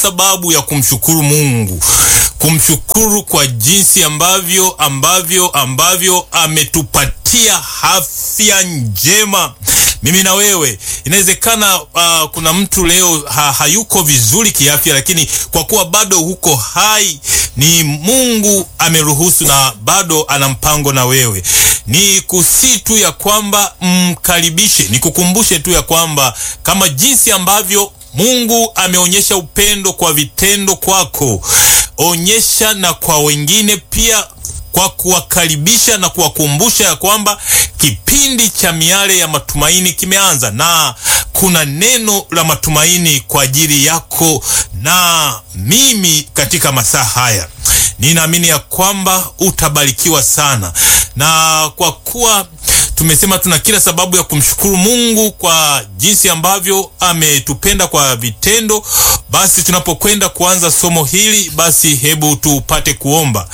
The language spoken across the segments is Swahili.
sababu ya kumshukuru Mungu, kumshukuru kwa jinsi ambavyo ambavyo ambavyo ametupatia afya njema mimi na wewe. Inawezekana uh, kuna mtu leo ha, hayuko vizuri kiafya, lakini kwa kuwa bado huko hai, ni Mungu ameruhusu na bado ana mpango na wewe. Ni kusi tu ya kwamba mkaribishe, nikukumbushe tu ya kwamba kama jinsi ambavyo Mungu ameonyesha upendo kwa vitendo kwako, onyesha na kwa wengine pia kwa kuwakaribisha na kuwakumbusha ya kwamba kipindi cha miale ya matumaini kimeanza na kuna neno la matumaini kwa ajili yako na mimi katika masaa haya. Ninaamini ya kwamba utabarikiwa sana, na kwa kuwa tumesema tuna kila sababu ya kumshukuru Mungu kwa jinsi ambavyo ametupenda kwa vitendo, basi tunapokwenda kuanza somo hili, basi hebu tupate kuomba.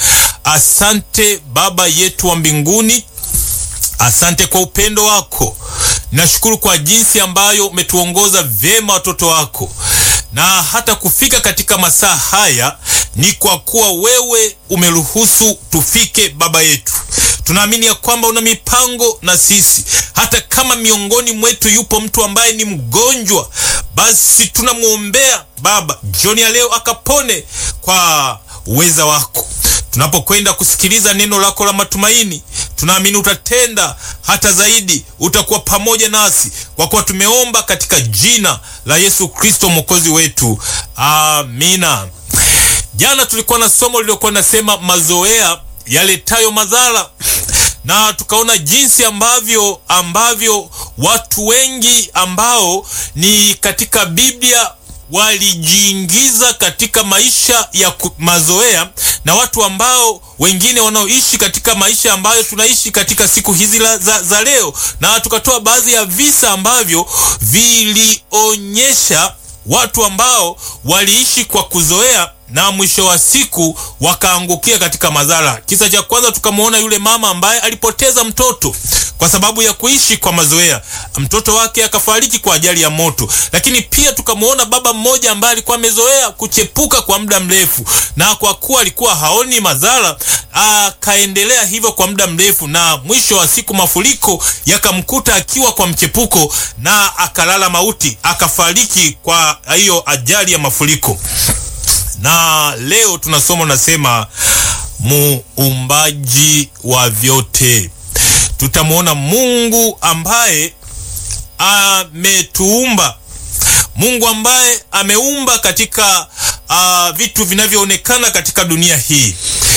Asante Baba yetu wa mbinguni, asante kwa upendo wako. Nashukuru kwa jinsi ambayo umetuongoza vyema watoto wako, na hata kufika katika masaa haya ni kwa kuwa wewe umeruhusu tufike. Baba yetu, tunaamini ya kwamba una mipango na sisi. Hata kama miongoni mwetu yupo mtu ambaye ni mgonjwa, basi tunamwombea Baba jioni ya leo akapone kwa uweza wako. Tunapokwenda kusikiliza neno lako la matumaini, tunaamini utatenda hata zaidi, utakuwa pamoja nasi, kwa kuwa tumeomba katika jina la Yesu Kristo mwokozi wetu, amina. Jana tulikuwa na somo lililokuwa nasema mazoea yaletayo madhara, na tukaona jinsi ambavyo ambavyo watu wengi ambao ni katika Biblia walijiingiza katika maisha ya mazoea na watu ambao wengine wanaoishi katika maisha ambayo tunaishi katika siku hizi za, za leo, na tukatoa baadhi ya visa ambavyo vilionyesha watu ambao waliishi kwa kuzoea na mwisho wa siku wakaangukia katika madhara. Kisa cha kwanza tukamwona yule mama ambaye alipoteza mtoto kwa sababu ya kuishi kwa mazoea, mtoto wake akafariki kwa ajali ya moto. Lakini pia tukamwona baba mmoja ambaye alikuwa amezoea kuchepuka kwa muda mrefu, na kwa kuwa alikuwa haoni madhara akaendelea hivyo kwa muda mrefu, na mwisho wa siku mafuriko yakamkuta akiwa kwa mchepuko na akalala mauti, akafariki kwa hiyo ajali ya mafuriko na leo tunasoma nasema, muumbaji wa vyote. Tutamwona Mungu ambaye ametuumba, Mungu ambaye ameumba katika uh, vitu vinavyoonekana katika dunia hii,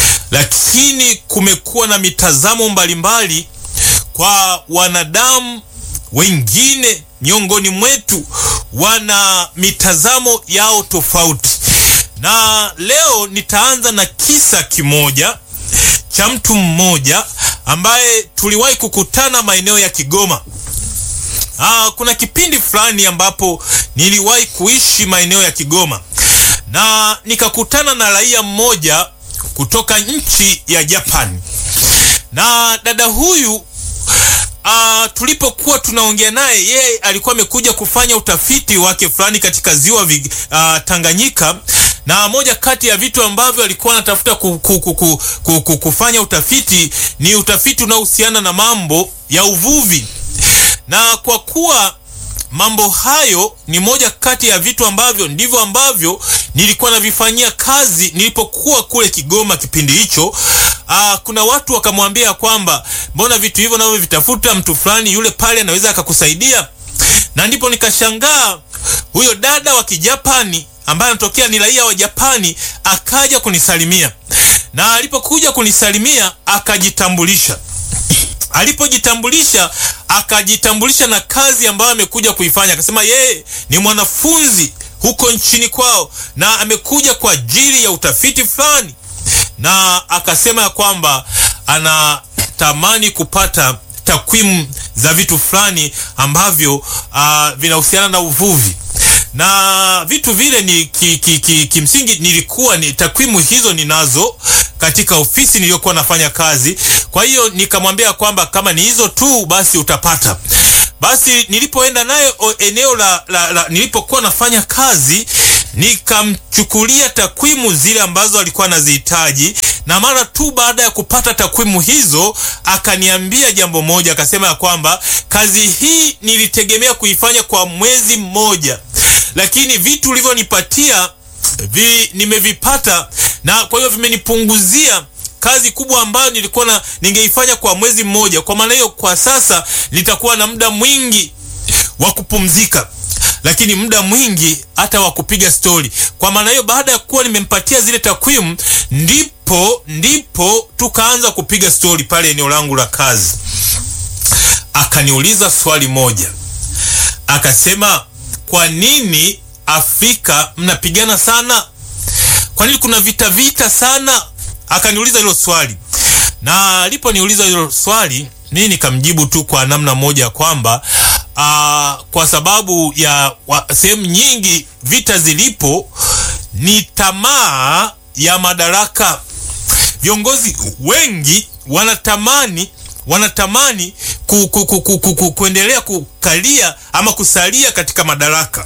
lakini kumekuwa na mitazamo mbalimbali kwa wanadamu wengine miongoni mwetu, wana mitazamo yao tofauti na leo nitaanza na kisa kimoja cha mtu mmoja ambaye tuliwahi kukutana maeneo ya Kigoma. Aa, kuna kipindi fulani ambapo niliwahi kuishi maeneo ya Kigoma na nikakutana na raia mmoja kutoka nchi ya Japani, na dada huyu Uh, tulipokuwa tunaongea naye, yeye alikuwa amekuja kufanya utafiti wake fulani katika ziwa uh, Tanganyika, na moja kati ya vitu ambavyo alikuwa anatafuta ku, ku, ku, ku, ku, ku, kufanya utafiti ni utafiti unaohusiana na mambo ya uvuvi, na kwa kuwa mambo hayo ni moja kati ya vitu ambavyo ndivyo ambavyo nilikuwa navifanyia kazi nilipokuwa kule Kigoma kipindi hicho. Aa, kuna watu wakamwambia kwamba mbona vitu hivyo navyo vitafuta mtu fulani yule pale anaweza akakusaidia, na ndipo nikashangaa huyo dada wa Kijapani ambaye anatokea ni raia wa Japani akaja kunisalimia, na alipokuja kunisalimia akajitambulisha. Alipojitambulisha akajitambulisha na kazi ambayo amekuja kuifanya, akasema yeye ni mwanafunzi huko nchini kwao na amekuja kwa ajili ya utafiti fulani, na akasema ya kwamba anatamani kupata takwimu za vitu fulani ambavyo uh, vinahusiana na uvuvi na vitu vile ni kimsingi ki, ki, nilikuwa ni takwimu hizo ninazo katika ofisi niliyokuwa nafanya kazi. Kwa hiyo nikamwambia kwamba kama ni hizo tu basi utapata. Basi nilipoenda naye eneo la, la, la nilipokuwa nafanya kazi nikamchukulia takwimu zile ambazo alikuwa anazihitaji, na mara tu baada ya kupata takwimu hizo akaniambia jambo moja, akasema ya kwamba kazi hii nilitegemea kuifanya kwa mwezi mmoja, lakini vitu ulivyonipatia vi, nimevipata na kwa hiyo vimenipunguzia kazi kubwa ambayo nilikuwa na ningeifanya kwa mwezi mmoja. Kwa maana hiyo, kwa sasa nitakuwa na muda mwingi wa kupumzika, lakini muda mwingi hata wa kupiga stori. Kwa maana hiyo, baada ya kuwa nimempatia zile takwimu, ndipo ndipo tukaanza kupiga stori pale eneo langu la kazi. Akaniuliza swali moja, akasema, kwa nini Afrika mnapigana sana? Kwa nini kuna vita vita sana? Akaniuliza hilo swali, na aliponiuliza hilo swali mimi nikamjibu tu kwa namna moja kwamba uh, kwa sababu ya sehemu nyingi vita zilipo ni tamaa ya madaraka. Viongozi wengi wanatamani wanatamani ku, ku, ku, ku, ku, ku, kuendelea kukalia ama kusalia katika madaraka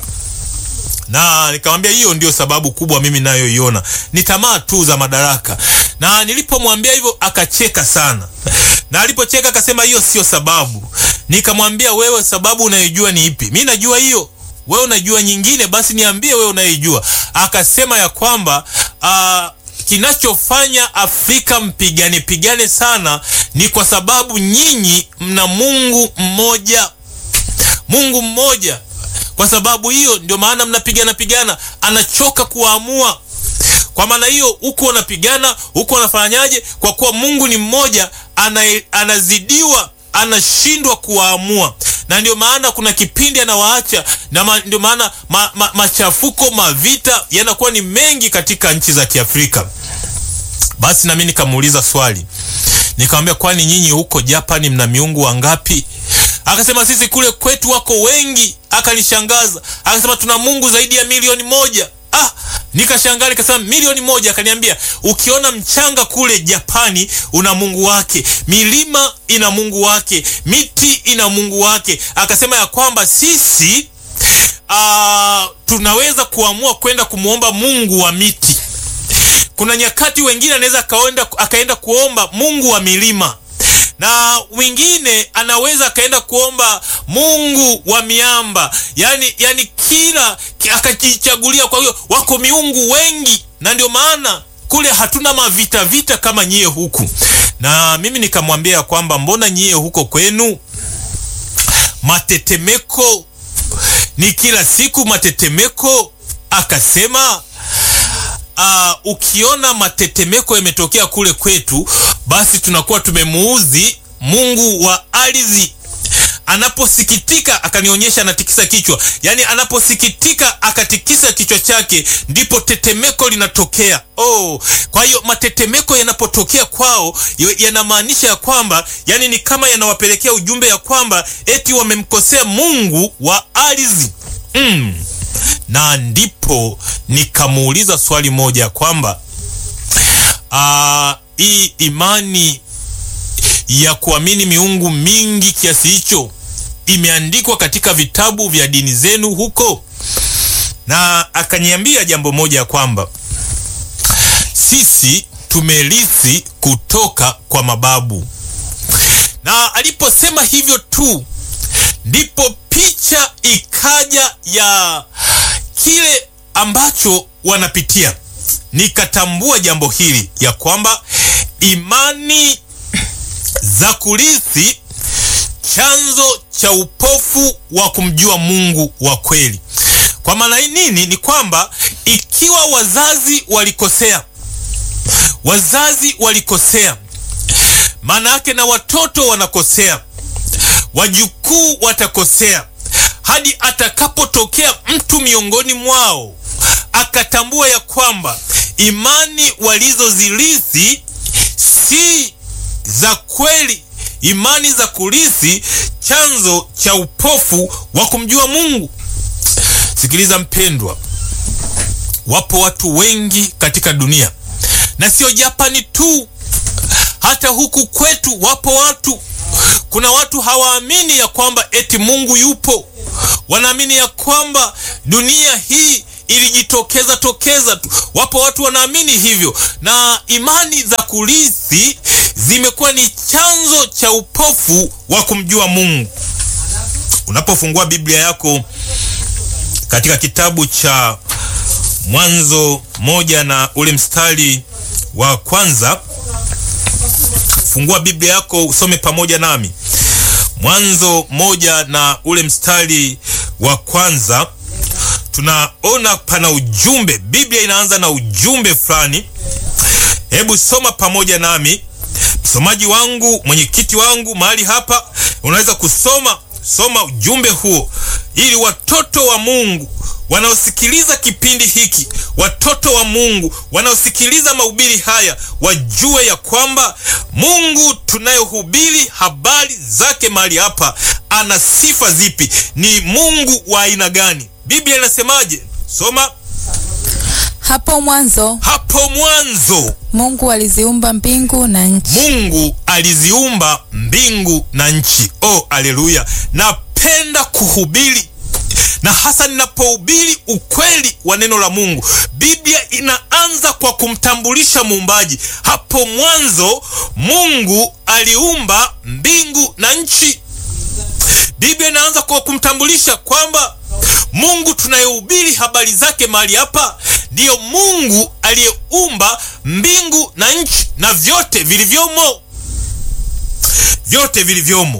na nikamwambia hiyo ndio sababu kubwa mimi nayoiona ni tamaa tu za madaraka. Na nilipomwambia hivyo akacheka sana, na alipocheka akasema hiyo sio sababu. Nikamwambia wewe, sababu unayojua ni ipi? Mi najua hiyo, wewe unajua nyingine, basi niambie wewe unayojua. Akasema ya kwamba uh, kinachofanya Afrika mpigane pigane sana ni kwa sababu nyinyi mna Mungu mmoja, Mungu mmoja kwa sababu hiyo ndio maana mnapigana pigana, anachoka kuwaamua. Kwa maana hiyo huko wanapigana huko wanafanyaje? Kwa kuwa Mungu ni mmoja, ana, anazidiwa anashindwa kuwaamua, na ndio maana kuna kipindi anawaacha, na ma, ndio maana ma, ma, machafuko mavita yanakuwa ni mengi katika nchi za Kiafrika. Basi nami nikamuuliza swali, nikamwambia kwani nyinyi huko Japani mna miungu wangapi? Akasema sisi kule kwetu wako wengi. Akanishangaza akasema tuna Mungu zaidi ya milioni moja. Ah, nikashangaa nikasema milioni moja? Akaniambia ukiona mchanga kule Japani una Mungu wake, milima ina Mungu wake, miti ina Mungu wake. Akasema ya kwamba sisi ah, tunaweza kuamua kwenda kumwomba Mungu wa miti. Kuna nyakati wengine anaweza akaenda akaenda kuomba Mungu wa milima na mwingine anaweza akaenda kuomba Mungu wa miamba, yani yani kila akajichagulia. Kwa hiyo wako miungu wengi, na ndio maana kule hatuna mavita vita kama nyie huku. Na mimi nikamwambia kwamba mbona nyie huko kwenu matetemeko ni kila siku matetemeko? Akasema Uh, ukiona matetemeko yametokea kule kwetu, basi tunakuwa tumemuudhi Mungu wa ardhi. Anaposikitika akanionyesha, anatikisa kichwa, yaani anaposikitika akatikisa kichwa chake, ndipo tetemeko linatokea. Oh, kwa hiyo matetemeko yanapotokea kwao yanamaanisha ya kwamba, yani ni kama yanawapelekea ujumbe ya kwamba eti wamemkosea Mungu wa ardhi mm. Na ndipo nikamuuliza swali moja ya kwamba hii imani ya kuamini miungu mingi kiasi hicho imeandikwa katika vitabu vya dini zenu huko? Na akaniambia jambo moja ya kwamba sisi tumerithi kutoka kwa mababu. Na aliposema hivyo tu ndipo picha ikaja ya kile ambacho wanapitia. Nikatambua jambo hili ya kwamba imani za kurithi chanzo cha upofu wa kumjua Mungu wa kweli. Kwa maana nini? Ni kwamba ikiwa wazazi walikosea, wazazi walikosea, maana yake na watoto wanakosea, wajukuu watakosea hadi atakapotokea mtu miongoni mwao akatambua ya kwamba imani walizozirithi si za kweli, imani za kurithi chanzo cha upofu wa kumjua Mungu. Sikiliza mpendwa, wapo watu wengi katika dunia, na sio Japani tu, hata huku kwetu wapo watu. Kuna watu hawaamini ya kwamba eti Mungu yupo, wanaamini ya kwamba dunia hii ilijitokeza tokeza tu. Wapo watu wanaamini hivyo, na imani za kurithi zimekuwa ni chanzo cha upofu wa kumjua Mungu. Unapofungua Biblia yako katika kitabu cha Mwanzo moja na ule mstari wa kwanza, fungua Biblia yako usome pamoja nami. Mwanzo moja na ule mstari wa kwanza, tunaona pana ujumbe. Biblia inaanza na ujumbe fulani. Hebu soma pamoja nami, msomaji wangu, mwenyekiti wangu mahali hapa, unaweza kusoma soma ujumbe huo, ili watoto wa Mungu wanaosikiliza kipindi hiki, watoto wa Mungu wanaosikiliza mahubiri haya wajue ya kwamba Mungu tunayohubiri habari zake mahali hapa ana sifa zipi, ni Mungu wa aina gani? Biblia inasemaje? Soma. Hapo mwanzo Hapo mwanzo Mungu aliziumba mbingu na nchi. Mungu aliziumba mbingu na nchi. Oh, aleluya! Napenda kuhubiri na hasa ninapohubiri ukweli wa neno la Mungu. Biblia inaanza kwa kumtambulisha muumbaji. Hapo mwanzo Mungu aliumba mbingu na nchi. Biblia inaanza kwa kumtambulisha kwamba Mungu tunayehubiri habari zake mahali hapa ndiyo Mungu aliyeumba mbingu na nchi na vyote vilivyomo, vyote vilivyomo.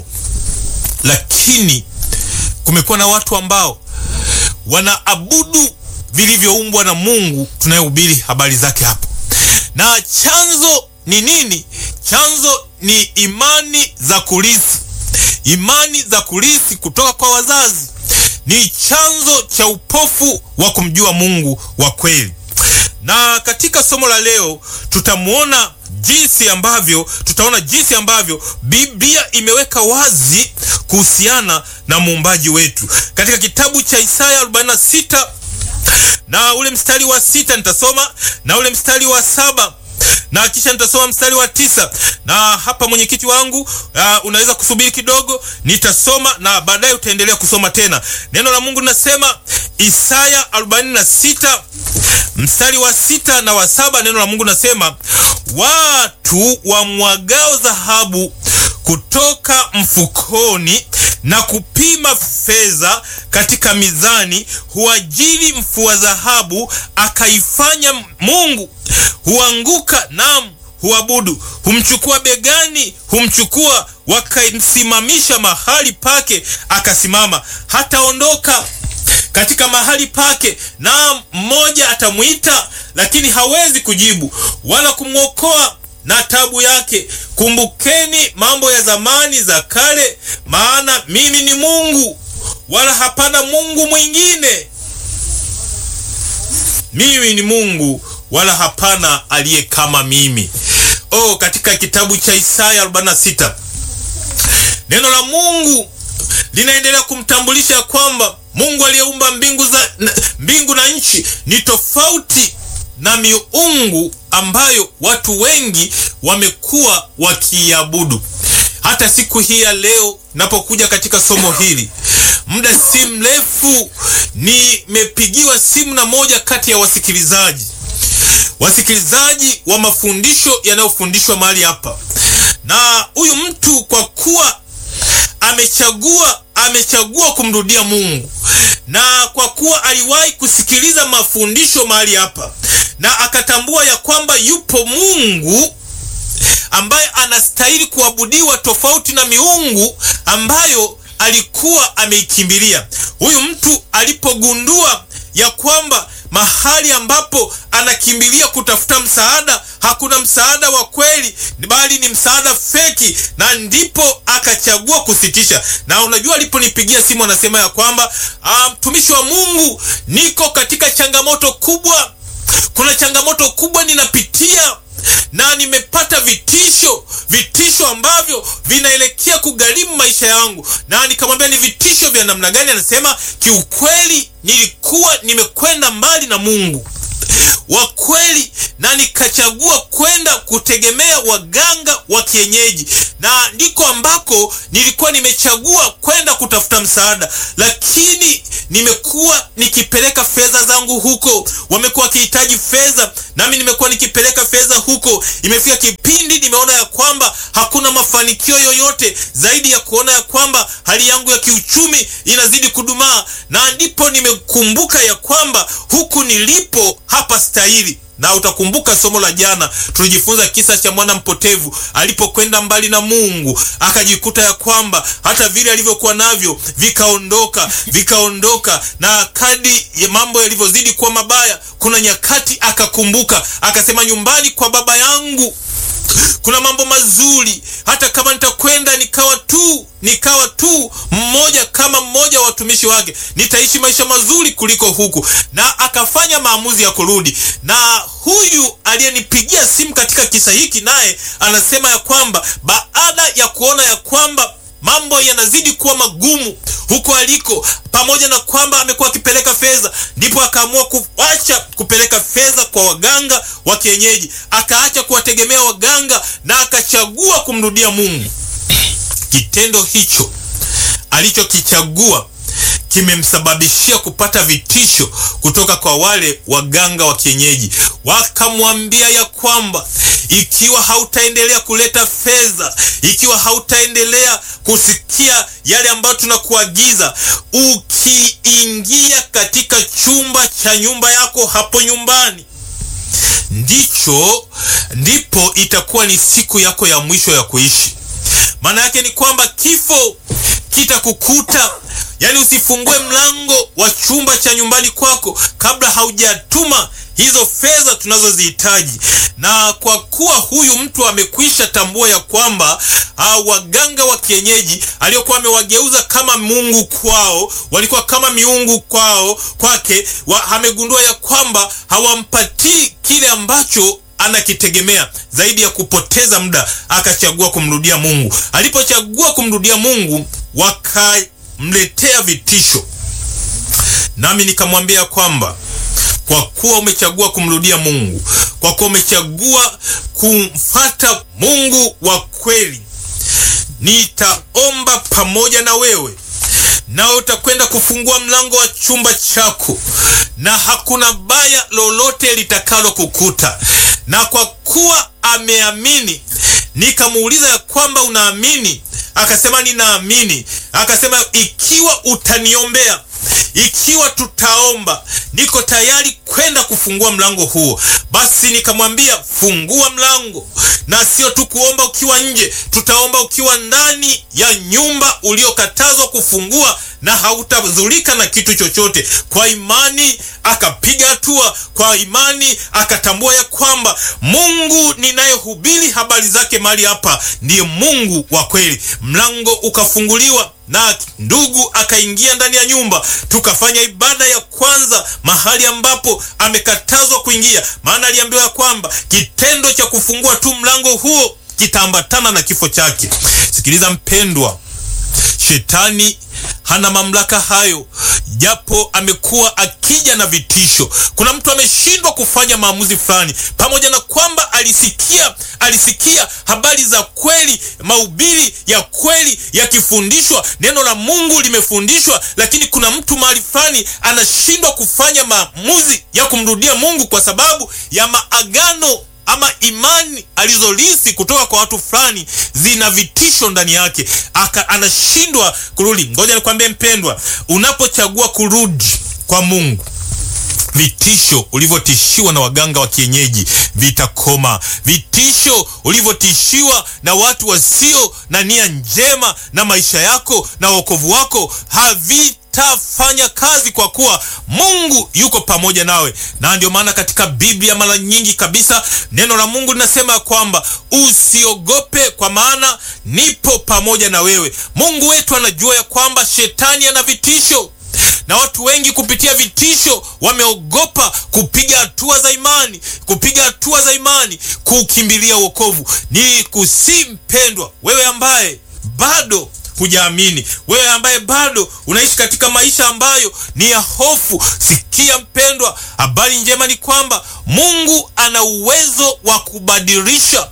Lakini kumekuwa na watu ambao wanaabudu vilivyoumbwa na Mungu tunayehubiri habari zake hapo, na chanzo ni nini? Chanzo ni imani za kurithi. Imani za kurithi kutoka kwa wazazi ni chanzo cha upofu wa kumjua Mungu wa kweli. Na katika somo la leo tutamwona jinsi ambavyo tutaona jinsi ambavyo Biblia imeweka wazi kuhusiana na muumbaji wetu katika kitabu cha Isaya 46 na ule mstari wa sita nitasoma na ule mstari wa saba na kisha nitasoma mstari wa tisa na hapa mwenyekiti wangu uh, unaweza kusubiri kidogo, nitasoma na baadaye utaendelea kusoma tena. Neno la Mungu linasema Isaya 46 mstari wa sita na wa saba. Neno la Mungu linasema watu wamwagao dhahabu kutoka mfukoni na kupima fedha katika mizani, huajiri mfua dhahabu akaifanya mungu, huanguka nam huabudu, humchukua begani, humchukua wakamsimamisha mahali pake, akasimama, hataondoka katika mahali pake, na mmoja atamwita, lakini hawezi kujibu wala kumwokoa na tabu yake. Kumbukeni mambo ya zamani za kale, maana mimi ni Mungu wala hapana Mungu mwingine. Mimi ni Mungu wala hapana aliye kama mimi. Oh, katika kitabu cha Isaya 46 neno la Mungu linaendelea kumtambulisha kwamba Mungu aliyeumba mbingu za mbingu na nchi ni tofauti na miungu ambayo watu wengi wamekuwa wakiabudu. Hata siku hii ya leo napokuja katika somo hili, muda si mrefu nimepigiwa simu na moja kati ya wasikilizaji wasikilizaji wa mafundisho yanayofundishwa mahali hapa, na huyu mtu kwa kuwa amechagua amechagua kumrudia Mungu na kwa kuwa aliwahi kusikiliza mafundisho mahali hapa na akatambua ya kwamba yupo Mungu ambaye anastahili kuabudiwa tofauti na miungu ambayo alikuwa ameikimbilia. Huyu mtu alipogundua ya kwamba mahali ambapo anakimbilia kutafuta msaada hakuna msaada wa kweli, bali ni msaada feki, na ndipo akachagua kusitisha. Na unajua, aliponipigia simu anasema ya kwamba mtumishi wa Mungu, niko katika changamoto kubwa, kuna changamoto kubwa ninapitia na nimepata vitisho, vitisho ambavyo vinaelekea kugharimu maisha yangu. Na nikamwambia ni vitisho vya namna gani? Anasema kiukweli, nilikuwa nimekwenda mbali na Mungu wa kweli, na nikachagua kwenda kutegemea waganga wa kienyeji, na ndiko ambako nilikuwa nimechagua kwenda kutafuta msaada, lakini nimekuwa nikipeleka fedha zangu huko, wamekuwa wakihitaji fedha, nami nimekuwa nikipeleka fedha huko. Imefika kipindi nimeona ya kwamba hakuna mafanikio yoyote zaidi ya kuona ya kwamba hali yangu ya kiuchumi inazidi kudumaa, na ndipo nimekumbuka ya kwamba huku nilipo hapa stahili na utakumbuka somo la jana tulijifunza kisa cha mwana mpotevu alipokwenda mbali na Mungu, akajikuta ya kwamba hata vile alivyokuwa navyo vikaondoka vikaondoka, na kadi ya mambo yalivyozidi kuwa mabaya, kuna nyakati akakumbuka, akasema, nyumbani kwa baba yangu kuna mambo mazuri, hata kama nitakwenda nikawa tu nikawa tu mmoja kama mmoja wa watumishi wake, nitaishi maisha mazuri kuliko huku. Na akafanya maamuzi ya kurudi. Na huyu aliyenipigia simu katika kisa hiki, naye anasema ya kwamba baada ya kuona ya kwamba mambo yanazidi kuwa magumu huko aliko, pamoja na kwamba amekuwa akipeleka fedha, ndipo akaamua kuacha kupeleka fedha kwa waganga wa kienyeji, akaacha kuwategemea waganga na akachagua kumrudia Mungu. Kitendo hicho alichokichagua kimemsababishia kupata vitisho kutoka kwa wale waganga wa kienyeji. Wakamwambia ya kwamba ikiwa hautaendelea kuleta fedha, ikiwa hautaendelea kusikia yale ambayo tunakuagiza, ukiingia katika chumba cha nyumba yako hapo nyumbani, ndicho ndipo itakuwa ni siku yako ya mwisho ya kuishi. Maana yake ni kwamba kifo kitakukuta. Yaani, usifungue mlango wa chumba cha nyumbani kwako kabla haujatuma hizo fedha tunazozihitaji. Na kwa kuwa huyu mtu amekwisha tambua ya kwamba uh, waganga wa kienyeji aliokuwa amewageuza kama Mungu kwao, walikuwa kama miungu kwao kwake, amegundua ya kwamba hawampatii kile ambacho anakitegemea zaidi ya kupoteza muda, akachagua kumrudia Mungu. Alipochagua kumrudia Mungu, wakamletea vitisho, nami nikamwambia kwamba kwa kuwa umechagua kumrudia Mungu, kwa kuwa umechagua kumfata Mungu wa kweli, nitaomba pamoja na wewe, nawe utakwenda kufungua mlango wa chumba chako, na hakuna baya lolote litakalo kukuta. Na kwa kuwa ameamini, nikamuuliza ya kwamba unaamini? Akasema ninaamini. Akasema ikiwa utaniombea ikiwa tutaomba, niko tayari kwenda kufungua mlango huo. Basi nikamwambia fungua mlango, na sio tu kuomba ukiwa nje, tutaomba ukiwa ndani ya nyumba uliokatazwa kufungua, na hautadhurika na kitu chochote. Kwa imani akapiga hatua, kwa imani akatambua ya kwamba Mungu ninayehubiri habari zake mahali hapa ndiye Mungu wa kweli. Mlango ukafunguliwa na ndugu akaingia ndani ya nyumba, tukafanya ibada ya kwanza mahali ambapo amekatazwa kuingia, maana aliambiwa ya kwamba kitendo cha kufungua tu mlango huo kitaambatana na kifo chake. Sikiliza mpendwa, shetani hana mamlaka hayo, japo amekuwa akija na vitisho. Kuna mtu ameshindwa kufanya maamuzi fulani, pamoja na kwamba alisikia alisikia habari za kweli, mahubiri ya kweli yakifundishwa, neno la Mungu limefundishwa, lakini kuna mtu mahali fulani anashindwa kufanya maamuzi ya kumrudia Mungu kwa sababu ya maagano ama imani alizolisi kutoka kwa watu fulani zina vitisho ndani yake, aka anashindwa kurudi. Ngoja nikwambie mpendwa, unapochagua kurudi kwa Mungu vitisho ulivyotishiwa na waganga wa kienyeji vitakoma. Vitisho ulivyotishiwa na watu wasio na nia njema na maisha yako na wokovu wako havitafanya kazi, kwa kuwa Mungu yuko pamoja nawe. Na ndio maana katika Biblia mara nyingi kabisa neno la Mungu linasema kwamba usiogope, kwa maana nipo pamoja na wewe. Mungu wetu anajua ya kwamba shetani ana vitisho na watu wengi kupitia vitisho wameogopa kupiga hatua za imani, kupiga hatua za imani, kukimbilia wokovu. Ni kusi mpendwa, wewe ambaye bado hujaamini, wewe ambaye bado unaishi katika maisha ambayo ni ya hofu, sikia mpendwa, habari njema ni kwamba Mungu ana uwezo wa kubadilisha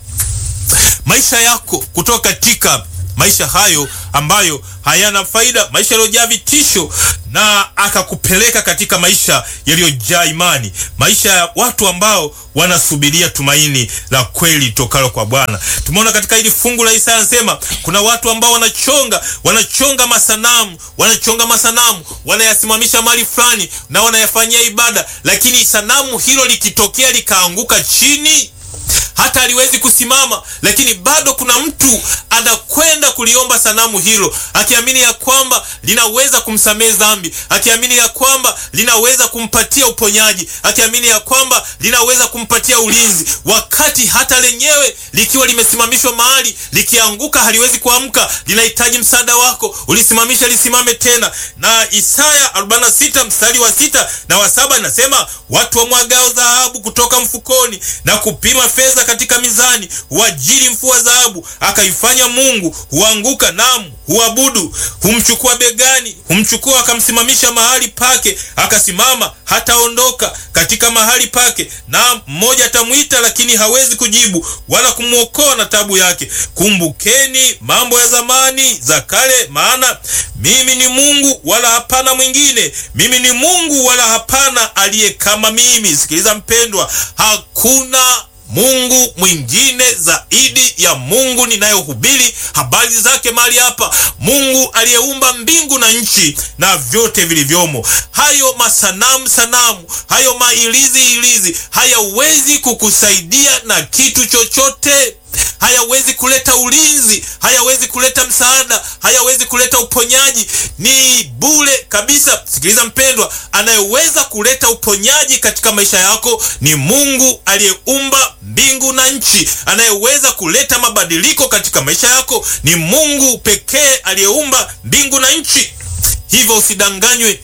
maisha yako kutoka katika maisha hayo ambayo hayana faida, maisha yaliyojaa vitisho, na akakupeleka katika maisha yaliyojaa imani, maisha ya watu ambao wanasubiria tumaini la kweli tokalo kwa Bwana. Tumeona katika hili fungu la Isaya anasema kuna watu ambao wanachonga wanachonga masanamu wanachonga masanamu wanayasimamisha mahali fulani na wanayafanyia ibada, lakini sanamu hilo likitokea likaanguka chini hata haliwezi kusimama, lakini bado kuna mtu anakwenda kuliomba sanamu hilo akiamini ya kwamba linaweza kumsamehe dhambi, akiamini ya kwamba linaweza kumpatia uponyaji, akiamini ya kwamba linaweza kumpatia ulinzi, wakati hata lenyewe likiwa limesimamishwa mahali likianguka haliwezi kuamka, linahitaji msaada wako, ulisimamisha lisimame tena. Na Isaya 46 mstari wa sita na wa saba inasema watu wamwagao dhahabu kutoka mfukoni na kupima fedha katika mizani, huajiri mfua dhahabu, akaifanya Mungu, huanguka nam huabudu, humchukua begani, humchukua akamsimamisha mahali pake, akasimama hataondoka katika mahali pake, na mmoja atamwita, lakini hawezi kujibu wala kumwokoa na tabu yake. Kumbukeni mambo ya zamani za kale, maana mimi ni Mungu wala hapana mwingine, mimi ni Mungu wala hapana aliye kama mimi. Sikiliza mpendwa, hakuna Mungu mwingine zaidi ya Mungu ninayohubiri habari zake mahali hapa, Mungu aliyeumba mbingu na nchi na vyote vilivyomo. Hayo masanamu sanamu, hayo mailizi ilizi hayawezi kukusaidia na kitu chochote hayawezi kuleta ulinzi, hayawezi kuleta msaada, hayawezi kuleta uponyaji, ni bure kabisa. Sikiliza mpendwa, anayeweza kuleta uponyaji katika maisha yako ni Mungu aliyeumba mbingu na nchi. Anayeweza kuleta mabadiliko katika maisha yako ni Mungu pekee aliyeumba mbingu na nchi. Hivyo usidanganywe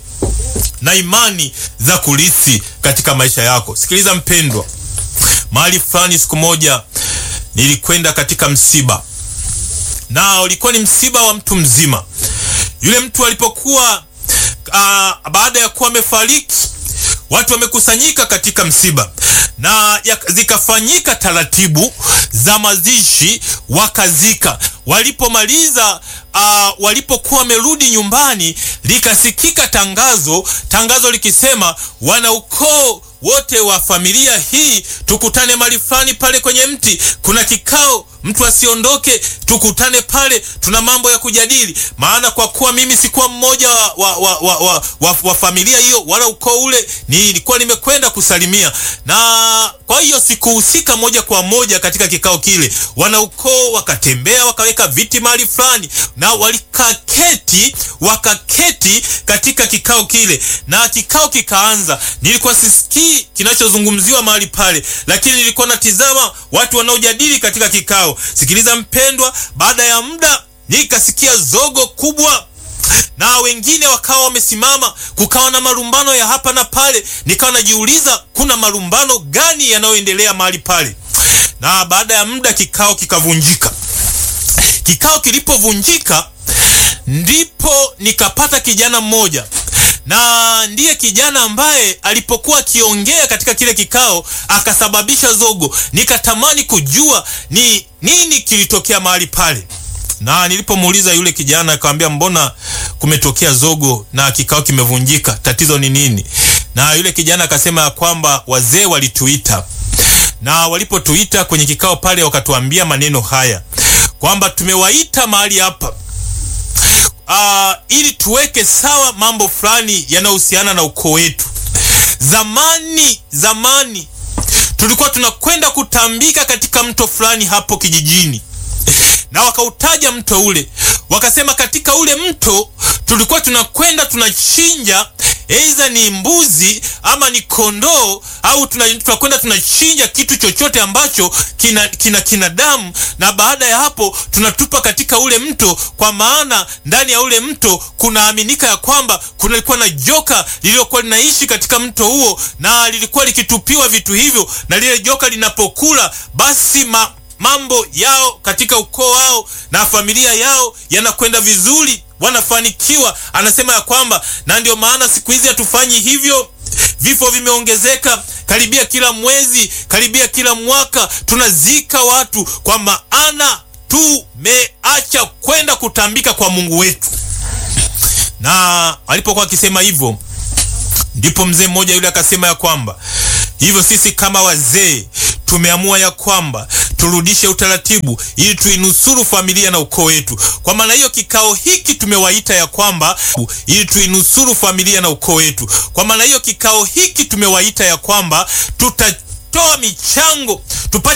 na imani za kulisi katika maisha yako. Sikiliza mpendwa, mahali fulani siku moja nilikwenda katika msiba na ulikuwa ni msiba wa mtu mzima. Yule mtu alipokuwa uh, baada ya kuwa amefariki, watu wamekusanyika katika msiba na ya, zikafanyika taratibu za mazishi, wakazika. Walipomaliza uh, walipokuwa wamerudi nyumbani, likasikika tangazo, tangazo likisema wanaukoo wote wa familia hii tukutane mahali fulani pale kwenye mti, kuna kikao, mtu asiondoke, tukutane pale, tuna mambo ya kujadili. Maana kwa kuwa mimi sikuwa mmoja wa, wa, wa, wa, wa, wa, wa familia hiyo wala ukoo ule, nilikuwa nimekwenda kusalimia, na kwa hiyo sikuhusika moja kwa moja katika kikao kile. Wanaukoo wakatembea wakaweka viti mahali fulani na walikaketi, wakaketi katika kikao kile, na kikao kikaanza. Nilikuwa sisikii kinachozungumziwa mahali pale, lakini nilikuwa natizama watu wanaojadili katika kikao. Sikiliza mpendwa, baada ya muda nikasikia zogo kubwa na wengine wakawa wamesimama, kukawa na malumbano ya hapa na pale. Nikawa najiuliza kuna malumbano gani yanayoendelea mahali pale, na baada ya muda kikao kikavunjika. Kikao kilipovunjika, ndipo nikapata kijana mmoja na ndiye kijana ambaye alipokuwa akiongea katika kile kikao akasababisha zogo. Nikatamani kujua ni nini kilitokea mahali pale, na nilipomuuliza yule kijana akamwambia, mbona kumetokea zogo na kikao kimevunjika, tatizo ni nini? Na yule kijana akasema ya kwamba wazee walituita, na walipotuita kwenye kikao pale wakatuambia maneno haya kwamba tumewaita mahali hapa Uh, ili tuweke sawa mambo fulani yanayohusiana na ukoo wetu. Zamani zamani tulikuwa tunakwenda kutambika katika mto fulani hapo kijijini, na wakautaja mto ule, wakasema katika ule mto tulikuwa tunakwenda tunachinja, aidha ni mbuzi ama ni kondoo au tunakwenda tunachinja kitu chochote ambacho kina, kina, kina damu, na baada ya hapo tunatupa katika ule mto, kwa maana ndani ya ule mto kunaaminika ya kwamba kulikuwa na joka lililokuwa linaishi katika mto huo, na lilikuwa likitupiwa vitu hivyo, na lile joka linapokula basi ma mambo yao katika ukoo wao na familia yao yanakwenda vizuri, wanafanikiwa. Anasema ya kwamba na ndio maana siku hizi hatufanyi hivyo. Vifo vimeongezeka karibia kila mwezi, karibia kila mwaka tunazika watu, kwa maana tumeacha kwenda kutambika kwa Mungu wetu. Na alipokuwa akisema hivyo, ndipo mzee mmoja yule akasema ya kwamba hivyo sisi kama wazee tumeamua ya kwamba turudishe utaratibu ili tuinusuru familia na ukoo wetu. Kwa maana hiyo kikao hiki tumewaita ya kwamba ili tuinusuru familia na ukoo wetu. Kwa maana hiyo kikao hiki tumewaita ya kwamba tutatoa michango tupate